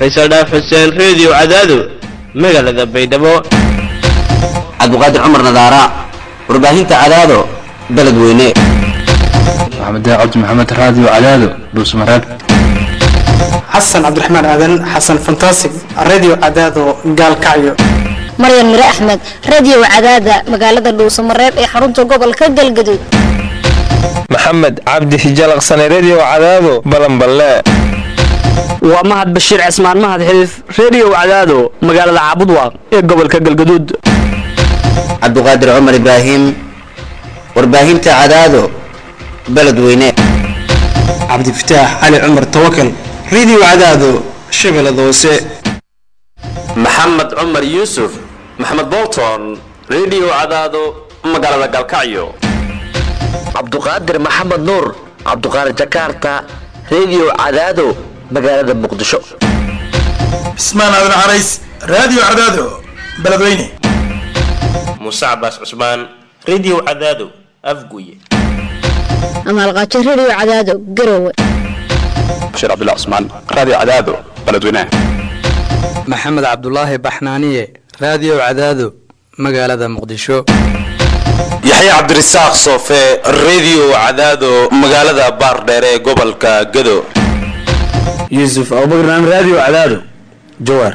faysal dhaaf xuseen reediyo cadaado magaalada baydhabo cabdiqaadir cumar nadaara warbaahinta cadaado beledweyne maxamed cabdi maxamed raadiyo cadaado dhuusmareeb xasan cabdiraxmaan aadan xasan fantasig radio cadaado gaalkacyo maryan mire axmed radio cadaada magaalada dhuusamareeb ee xarunta gobolka galgaduud maxamed cabdi hijalaqsane redio cadaado balanballe waa mahad bashiir cismaan mahad xiliif redio cadaado magaalada caabudwaaq ee gobolka galgaduud cabdiqaadir cumar ibraahim warbaahinta cadaado beledweyne cabdifataax cali cumar tawakal radio cadaado shabeellada hoose maxamed cumar yuusuf maxamed bolton redio cadaado magaalada galkacyo cabduqaadir maxamed nuur cabduqaadir jakarta redio cadaado magaalada muqdisho cismaan aadan carays radio cadaado beledweyne muuse cabaas cusmaan redio cadaado afguye amaalqaajo redio cadaado garowe bashiir cabdullah cusmaan radio cadaado beledweyne maxamed cabdulaahi baxnaaniye radio cadaado magaalada muqdisho yaxya cabdirasaaq soofe redio cadaado magaalada baardheer ee gobolka gado yuusuf abubakar radio cadaado jawaar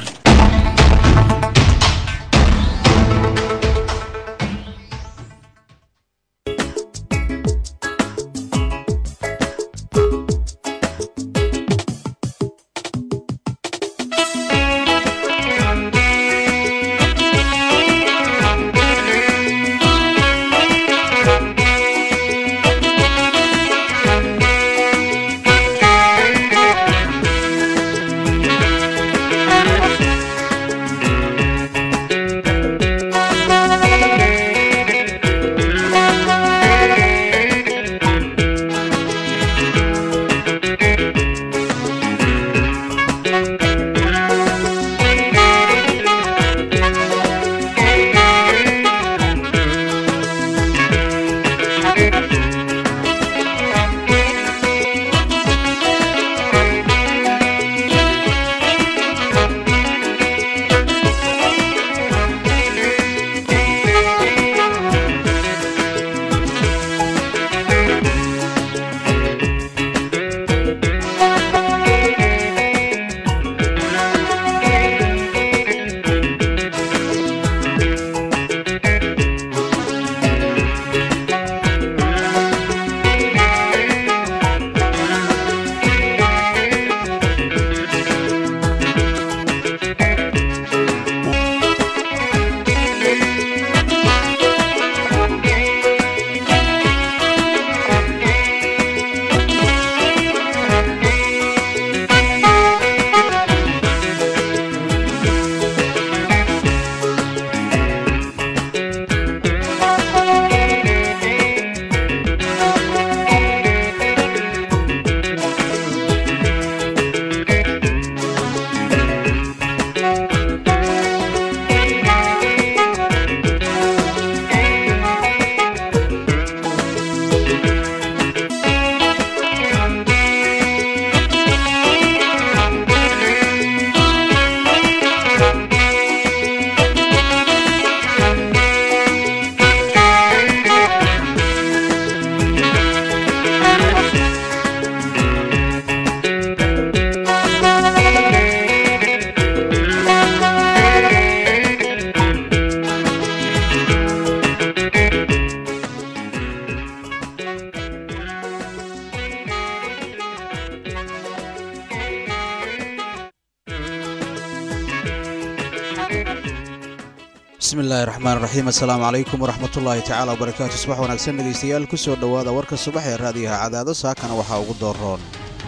bismillahi raxmaan raxiim assalaamu calaykum waraxmatullaahi tacaala wabarakaatu subax wanaagsan dhegaystayaal ku soo dhowaada warka subax ee raadiyaha cadaado saakana waxaa ugu dooroon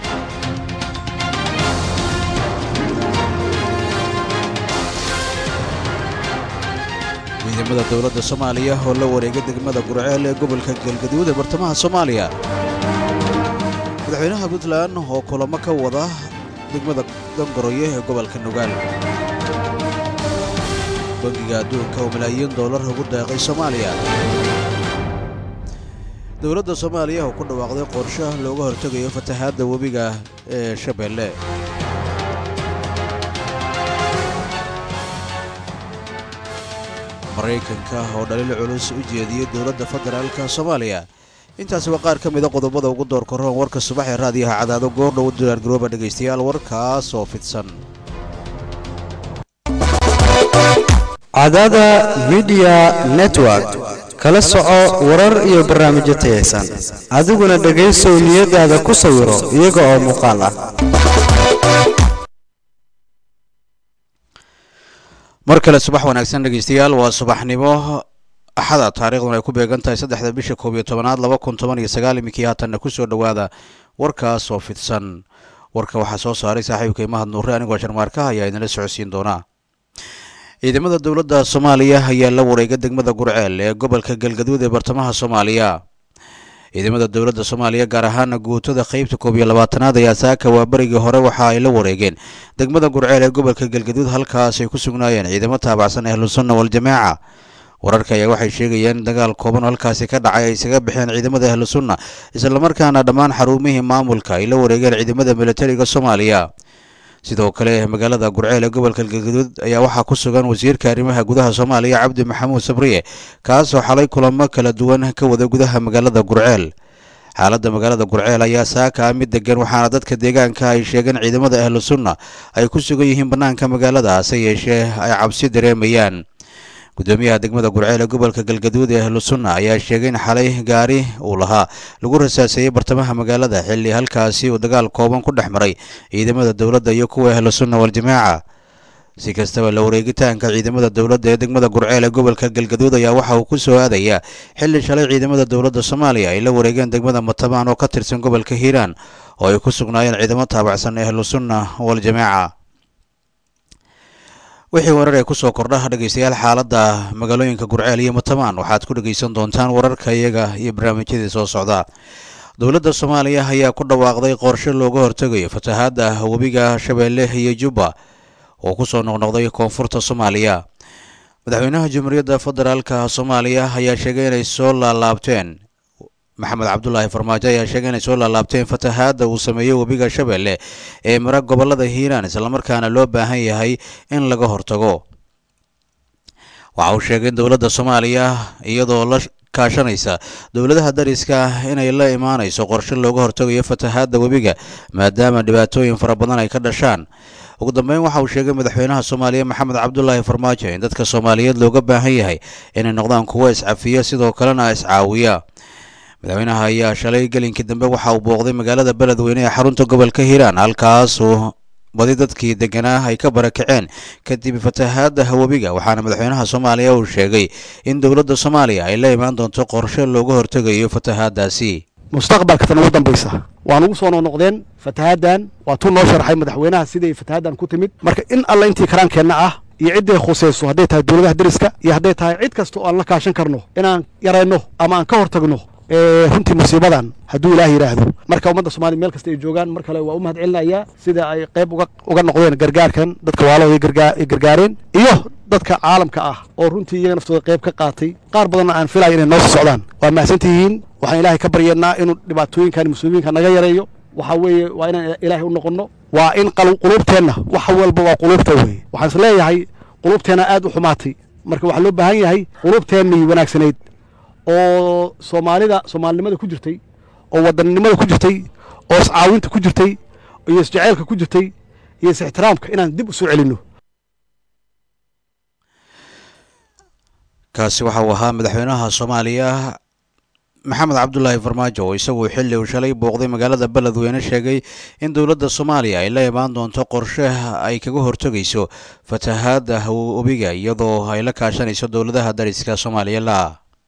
ciidamada dowladda soomaaliya oo la wareega degmada gurceel ee gobolka galgaduud ee bartamaha soomaaliya madaxweynaha puntland oo kulamo ka wada degmada dangoroye ee gobolka nugaal bangiga adduunka oo malaayiin doolar ugu deeqay soomaaliya dowladda soomaaliya oo ku dhawaaqday qorshaha looga hortegayo fatahaadda webiga ee shabeelle maraykanka oo dhaliil culus u jeediyey dowladda federaalka soomaaliya intaasi waa qaar ka mida qodobada ugu door koroon warka subax ee raadiyaha cadaado goordhow u diyaargarooba dhegaystayaal warkaas oo fidsan cadaada midiya network kala soco warar iyo barnaamijyo tayaysan adiguna dhegaysow niyadaada ku sawiro iyaga oo muuqaal ah mar kale subax wanaagsan dhegaystayaal waa subaxnimo axada taariikhduna ay ku beegan tahay saddexda bisha koob iyo tobanaad laba kun toban iyo sagaal iminkii haatanna ku soo dhowaada warkaas oo fidsan warka waxaa soo saaray saaxiibka imahad nuure anigoo sharmaarkaha ayaa idinla socodsiin doonaa ciidamada dowladda soomaaliya ayaa la wareega degmada gurceel ee gobolka galgaduud ee bartamaha soomaaliya ciidamada dowladda soomaaliya gaar ahaana guutada qeybta koob iyo labaatanaad ayaa saaka waa berigii hore waxa ay la wareegeen degmada gurceel ee gobolka galgaduud halkaas ay ku sugnaayeen ciidamo taabacsan ahlusunna waljamaaca wararka ayaa waxay sheegayeen in dagaal kooban oo halkaasi ka dhacay ay isaga baxeen ciidamada ahlusunna islamarkaana dhammaan xarumihii maamulka ay la wareegeen ciidamada militariga soomaaliya sidoo kale magaalada gurceel ee gobolka galgaduud ayaa waxaa ku sugan wasiirka arrimaha gudaha soomaaliya cabdi maxamuud sabriye kaasoo xalay kulamo kala duwan ka wada gudaha magaalada gurceel xaaladda magaalada gurceel ayaa saaka ah mid degan waxaana dadka deegaanka ay sheegeen ciidamada ahlu sunna ay ku sugan yihiin bannaanka magaalada hase yeeshee ay cabsi dareemayaan gudoomiyaha degmada gurceel ee gobolka galgaduud ee ahlu sunna ayaa sheegay in xalay gaari uu lahaa lagu rasaaseeyey bartamaha magaalada xilli halkaasi uu dagaal kooban ku dhex maray ciidamada dowladda iyo kuwa ahlu sunna waljamaaca si kastaba la wareegitaanka ciidamada dowladda ee degmada gurceel ee gobolka galgaduud ayaa waxa uu ku soo aadayaa xilli shalay ciidamada dowladda soomaaliya ay la wareegeen degmada matabaan oo ka tirsan gobolka hiiraan oo ay ku sugnaayeen ciidamo taabacsan ahlu sunna waljamaaca wixii warar ee kusoo kordha dhegaystayaal xaaladda magaalooyinka gurceel iyo matamaan waxaad ku dhegaysan doontaan wararka iyaga iyo barnaamijyadii soo socda dowladda soomaaliya ayaa ku dhawaaqday qorshe looga hortegayo fatahaadda webiga shabeelle iyo jubba oo kusoo noqnoqday koonfurta soomaaliya madaxweynaha jamhuuriyadda federaalka soomaaliya ayaa sheegay inay soo laalaabteen maxamed cabdulaahi farmaajo ayaa sheegay inay soo laalaabteen fatahaadda uu sameeyey webiga shabeelle ee mara gobolada hiiraan islamarkaana loo baahan yahay in laga hortago waxa uu sheegay in dowladda soomaaliya iyadoo la kaashanaysa dowladaha dariska inay la imaanayso qorshe looga hortagayo fatahaadda webiga maadaama dhibaatooyin fara badan ay ka dhashaan ugu dambeyn waxa uu sheegay madaxweynaha soomaaliya maxamed cabdulaahi farmaajo in dadka soomaaliyeed looga baahan yahay inay noqdaan kuwo iscafiya sidoo kalena iscaawiya madaxweynaha ayaa shalay gelinkii dambe waxa uu booqday magaalada beledweyne ee xarunta gobolka hiiraan halkaasuu badi dadkii deganaa ay ka barakaceen kadib fatahaadda webiga waxaana madaxweynaha soomaaliya uu sheegay in dowladda soomaaliya ay la imaan doonto qorshe looga hortegayo fatahaaddaasi mustaqbalka tan ugu dambaysa waan ugu soo noqnoqdeen fatahaaddan waa tuu noo sharxay madaxweynaha siday fatahaaddan ku timid marka in alla intii karaankeenna ah iyo cidday khusayso hadday tahay dowladaha deriska iyo hadday tahay cid kasta oo aan la kaashan karno inaan yarayno ama aan ka hortagno runtii musiibadan hadduu ilaah yidhaahdo marka ummadda soomaliya meel kasta ay joogaan mar kale waa u mahad celinayaa sida ay qayb uga noqdeen gargaarkan dadka waalahooda ay gargaareen iyo dadka caalamka ah oo runtii iyaga naftooda qayb ka qaatay qaar badanna aan filaya inay noo soo socdaan waa mahadsantihiin waxaan ilaahay ka baryeennaa inuu dhibaatooyinkan musiibooyinka naga yareeyo waxa weeye waa inaan ilaahay u noqonno waa in quluubteenna wax walba waa quluubta weye waxaan is leeyahay quluubteenna aad u xumaatay marka waxaa loo baahan yahay quluubteennii wanaagsanayd oo soomaalida soomaalinimada ku jirtay oo wadannimada ku jirtay oo iscaawinta ku jirtay iyo isjaceylka ku jirtay iyo is-ixtiraamka inaan dib u soo celinno kaasi waxa uu ahaa madaxweynaha soomaaliya maxamed cabdulaahi farmaajo oo isaguo xilli uu shalay booqday magaalada beledweyne sheegay in dowladda soomaaliya ay la imaan doonto qorshe ay kaga hortegayso fatahaadda webiga iyadoo ay la kaashanayso dowladaha dariska soomaaliya la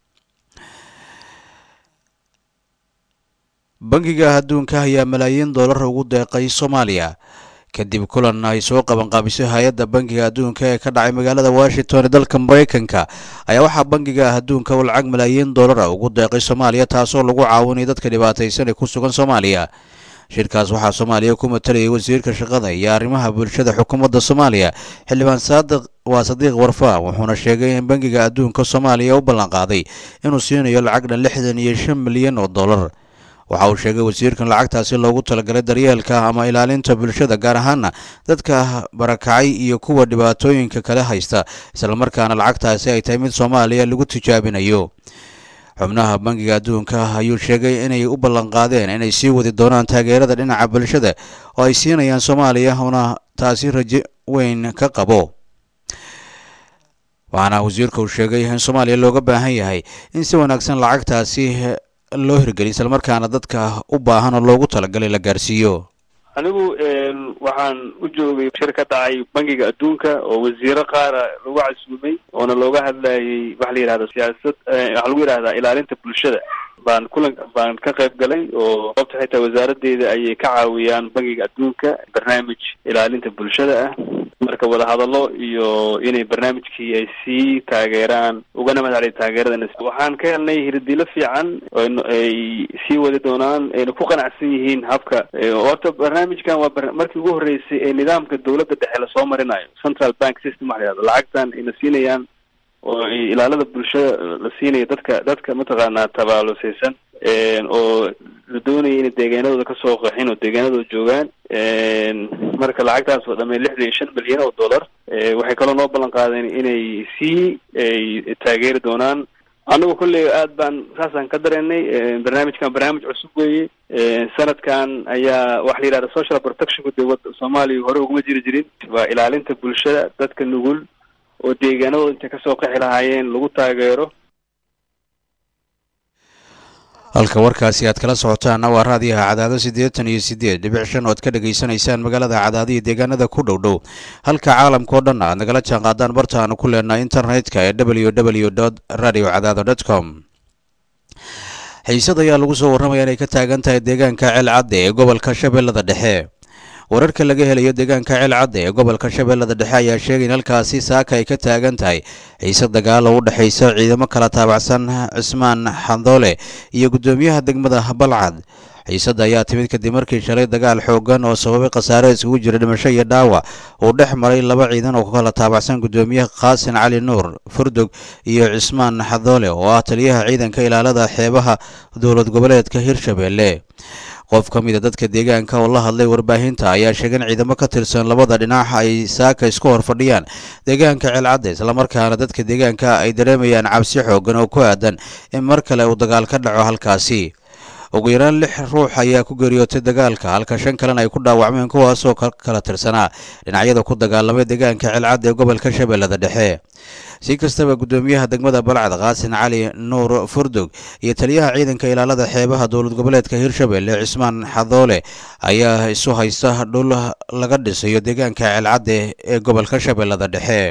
bangiga adduunka ayaa malaayiin doolar ugu deeqay soomaaliya kadib kulan ay soo qabanqaabiso hay-adda bangiga adduunka ee ka dhacay magaalada washington ee dalka maraykanka ayaa waxaa bangiga adduunka u lacag malaayiin doolara ugu deeqay soomaaliya taasoo lagu caawinay dadka dhibaataysan ee ku sugan soomaaliya shirkaas waxaa soomaaliya ku matalayay wasiirka shaqada iyo arrimaha bulshada xukuumadda soomaaliya xildhibaan saadiq waa sadiiq warfa wuxuuna sheegay in bangiga adduunka soomaaliya u ballanqaaday inuu siinayo lacag dhan lixdan iyo shan milyan oo dollar waxa uu sheegay wasiirkan lacagtaasi loogu talagalay daryeelka ama ilaalinta bulshada gaar ahaana dadka barakacay iyo kuwa dhibaatooyinka kale haysta islamarkaana lacagtaasi ay tahay mid soomaaliya lagu tijaabinayo xubnaha bangiga adduunka ayuu sheegay inay u ballanqaadeen inay sii wadi doonaan taageerada dhinaca bulshada oo ay siinayaan soomaaliya una taasi rajo weyn ka qabo waxaana wasiirka uu sheegay in soomaaliya looga baahan yahay in si wanaagsan lacagtaasi loo hirgeliy islamarkaana dadka u baahan oo loogu talagalay la gaarsiiyo anigu waxaan u joogay shir ka dhacay bangiga adduunka oo wasiiro qaara lagu casuumay oona looga hadlayay waxa la yidhahda siyaasad waxaa lagu yidhahdaa ilaalinta bulshada baan kulan baan ka qayb galay oo sababta xitaa wasaaraddeeda ayay ka caawiyaan bangiga adduunka barnaamij ilaalinta bulshada ah marka wadahadallo iyo inay barnaamijkii ay sii taageeraan ugana mahadceliya taageerada waxaan ka helnay hirdilo fiican ay sii wadi doonaan ayna ku qanacsan yihiin habka horta barnaamijkan waa markii ugu horreysay ee nidaamka dowladda dhexe lasoo marinayo central bank system waxa la yihahdo lacagtan ayna siinayaan oo ilaalada bulshada la siinayo dadka dadka mataqaanaa tabaalusaysan oo la doonaya inay deegaanadooda kasoo qaxin oo deegaanadooda joogaan marka lacagtaas oo dhamay lixdan iyo shan milyan oo dollar waxay kaloo noo ballan qaadeen inay sii ay taageeri doonaan anagu kolley aad baan saasaan ka dareennay barnaamijkan barnaamij cusub weeye sanadkan ayaa waxa la yidhahda social protectionku dee wada soomaaliya hore uguma jiri jirin waa ilaalinta bulshada dadka nugul oo deegaanadooda intay kasoo qaxi lahaayeen lagu taageero halka warkaasi aad kala socotaanna waa raadiyaha cadaado siddeetan iyo siddeed dhibic shan oo aad ka dhegaysanaysaan magaalada cadaado iyo deegaanada ku dhow dhow halka caalamkao dhan aad nagala jaan qaadaan barta aanu ku leenahay internetka ee w w dot radio cadaado dot com xiisad ayaa lagu soo warramaya inay ka taagan tahay deegaanka ceelcadde ee gobolka shabeellada dhexe wararka laga helayo deegaanka ceelcadde ee gobolka shabeellada dhexe ayaa sheegay in halkaasi saaka ay ka taagan tahay xiise dagaal oo u dhexaysa ciidamo kala taabacsan cismaan xandoole iyo guddoomiyaha degmada balcad xiisadda ayaa timid kadib markii shalay dagaal xoogan oo sababay khasaare isugu jira dhimasho iyo dhaawac uu dhex maray laba ciidan oo kala taabacsan guddoomiyaha qaasin cali nuur furdog iyo cismaan xadoole oo ah taliyaha ciidanka ilaalada xeebaha dowlad goboleedka hirshabeelle qof ka mida dadka deegaanka oo la hadlay warbaahinta ayaa sheegay in ciidamo ka tirsan labada dhinac ay saaka isku hor fadhiyaan deegaanka ceelcadde islamarkaana dadka deegaanka ay dareemayaan cabsi xoogan oo ku aadan in mar kale uu dagaal ka dhaco halkaasi ugu yaraan lix ruux ayaa ku geeriyootay dagaalka halka shan kalena ay ku dhaawacmeen kuwaasoo kala tirsanaa dhinacyada ku dagaalamay deegaanka ceelcadde ee gobolka shabeellada dhexe si kastaba guddoomiyaha degmada balcad qaasin cali nuur furdog iyo taliyaha ciidanka ilaalada xeebaha dowlad goboleedka hirshabelle cismaan xadoole ayaa isu haysta dhul laga dhisayo deegaanka ceelcadde ee gobolka shabeellada dhexe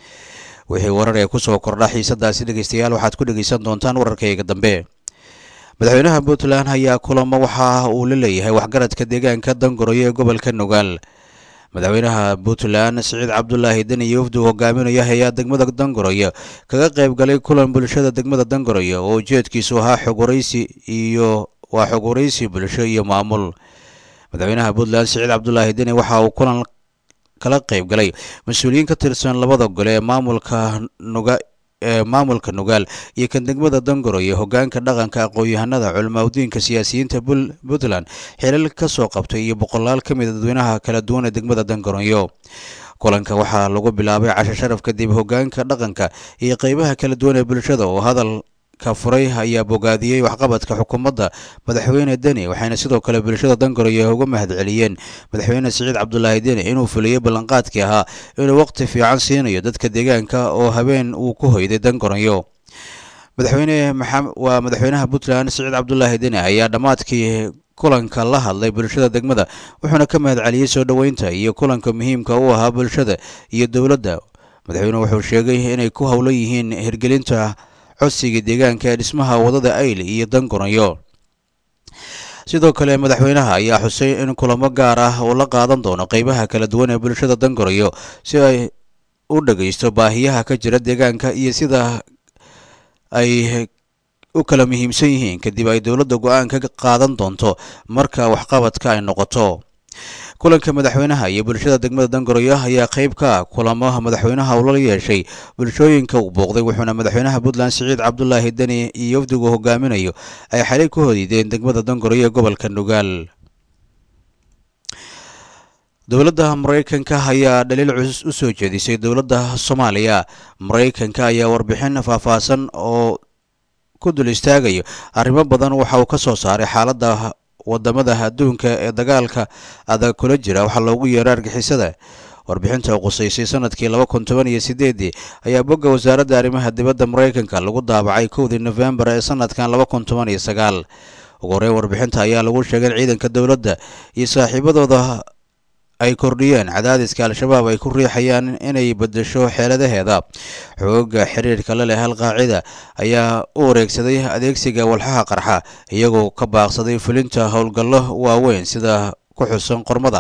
wixii warar ee kusoo kordha xiisadaasi dhegeystayaal waxaad ku dhegeysan doontaan wararkayga dambe madaxweynaha puntland ayaa kulamo waxa uu la leeyahay waxgaradka deegaanka dangoroyo ee gobolka nugaal madaxweynaha puntland siciid cabdulaahi deni iyo wafdu hogaaminaya hay-a degmada dangoroyo kaga qayb galay kulan bulshada degmada dangoroyo oo ujeedkiisu ahaa xog waraysi iyo waa xog waraysi bulsho iyo maamul madaxweynaha puntland siciid cabdulaahi deni waxa uu kulan kala qayb galay mas-uuliyiin ka tirsan labada gole ee maamulka nuga ee maamulka nugaal iyo kan degmada dangoroyo hogaanka dhaqanka aqoon-yahanada culimaadudiinka siyaasiyiinta puntland xilal ka soo qabtay iyo boqolaal ka mid a dadweynaha kala duwan ee degmada dangoroyo kulanka waxaa lagu bilaabay casho sharaf kadib hogaanka dhaqanka iyo qeybaha kala duwan ee bulshada oo hadal ka furay ayaa bogaadiyey waxqabadka xukuumadda madaxweyne deni waxayna sidoo kale bulshada dangoroyo uga mahadceliyeen madaxweyne siciid cabdulaahi deni inuu fuliyey ballanqaadkii ahaa inuu waqti fiican siinayo dadka deegaanka oo habeen uu ku hoyday dangoroyo madaxweyne waa madaxweynaha puntland siciid cabdulaahi deni ayaa dhammaadkii kulanka la hadlay bulshada degmada wuxuuna ka mahadceliyey soo dhoweynta iyo kulanka muhiimka u ahaa bulshada iyo dowladda madaxweynuhu wuxuu sheegay inay ku howlan yihiin hirgelinta codsiga deegaanka ee dhismaha wadada ayl iyo dangoroyo sidoo kale madaxweynaha ayaa xusay in kulamo gaar ah uu la qaadan doono qeybaha kala duwan ee bulshada dangoroyo si ay u dhageysto baahiyaha ka jira deegaanka iyo sida ay u kala muhiimsan yihiin kadib ay dowladda go-aan ka qaadan doonto marka waxqabadka ay noqoto kulanka madaxweynaha iyo bulshada degmada dangoroyo ayaa qayb ka ah kulamo madaxweynaha uu la yeeshay bulshooyinka uu booqday wuxuuna madaxweynaha puntland siciid cabdulaahi deni iyo wafdigu hogaaminayo ay xalay ku hodiideen degmada dangoroyo ee gobolka nugaal dowladda maraykanka ayaa dhaliil cusub u soo jeedisay dowladda soomaaliya maraykanka ayaa warbixin faahfaahsan oo ku dul istaagayo arrimo badan waxa uu ka soo saaray xaaladda wadamada adduunka ee dagaalka adag kula jira waxaa loogu yeero argixisada warbixinta qusaysay sanadkii laba kun toban iyo sideedii ayaa bogga wasaaradda arrimaha dibadda maraykanka lagu daabacay kowdii nofembar ee sanadkan laba kun toban iyo sagaal ugu horreyn warbixinta ayaa lagu sheegay in ciidanka dowladda iyo saaxiibadooda ay kordhiyeen cadaadiska al-shabaab ay ku riixayaan inay bedesho xeeladaheeda xooga xiriirka la leh alqaacida ayaa u wareegsaday adeegsiga walxaha qarxa iyagoo ka baaqsaday fulinta howlgallo waaweyn sida ku xusan qormada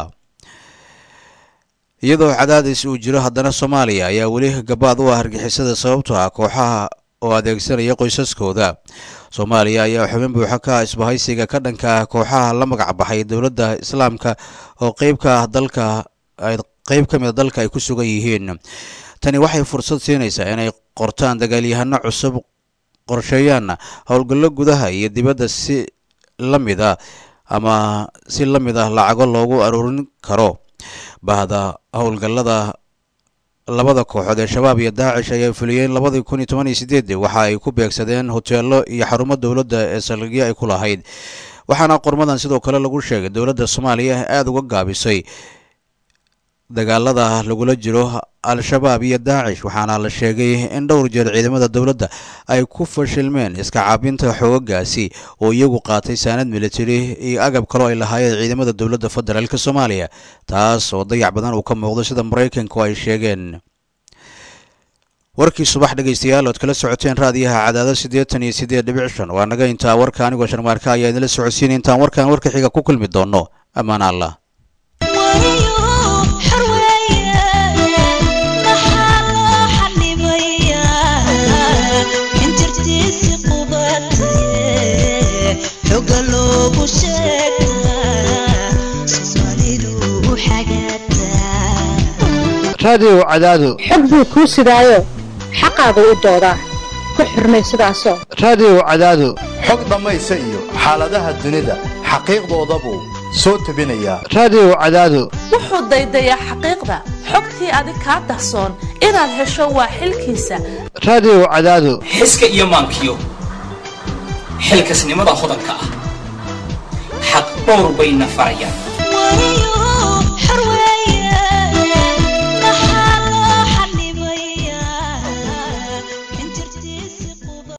iyadoo cadaadis uu jiro haddana soomaaliya ayaa weli gabaad u ah argixisada sababtoo ah kooxaha oo adeegsanaya qoysaskooda soomaaliya ayaa xubin buuxa ka ah isbahaysiga ka dhanka ah kooxaha la magac baxay dowladda islaamka oo qeyb ka ah dalka qeyb ka mid a dalka ay ku sugan yihiin tani waxay fursad siinaysaa inay qortaan dagaalyahano cusub qorsheeyaanna howlgallo gudaha iyo dibadda si la mid ah ama si la mid ah lacago loogu aruurin karo bahda howlgallada labada kooxood ee shabaab iyo daacish ayaa fuliyeen labadii kun iyo toban iyo sideedii waxa ay ku beegsadeen hoteelo iyo xarumo dowladda ee saldhigyo ay ku lahayd waxaana qormadan sidoo kale lagu sheegay dowladda soomaaliya aada uga gaabisay dagaalada lagula jiro al-shabaab iyo daacish waxaana la sheegay in dhowr jeer ciidamada dowladda ay ku fashilmeen iska caabinta xoogagaasi oo iyagu qaatay saanad militari iyo agab kaloo ay lahaayeen ciidamada dowladda federaalk soomaaliya taas oo dayac badan uu ka muuqdo sida maraykanku ay sheegeen warkii subax dhegaystayaal ood kala socoteen raadiyaha cadaado siddeetan iyo siddeed dhibic shan waa naga intaa warka anigoo sharmaarka ayaa idinla socodsiinay intaan warkan warka xiga ku kulmi doono ammaan allah raadiyow cadaado xog buu kuu sidaayo xaqaagu u doodaa ku xurmay sidaasoo raadiyow cadaado xog dhammaysa iyo xaaladaha dunida xaqiiqdoodabuu soo tebinayaa raadiyow cadaado wuxuu daydayaa xaqiiqda xogtii adig kaa dahsoon inaad hesho waa xilkiisa raadiyow cadaado xiska iyo maankiyo xilkasnimada hodanka ah xaq dhowr bayna farayaan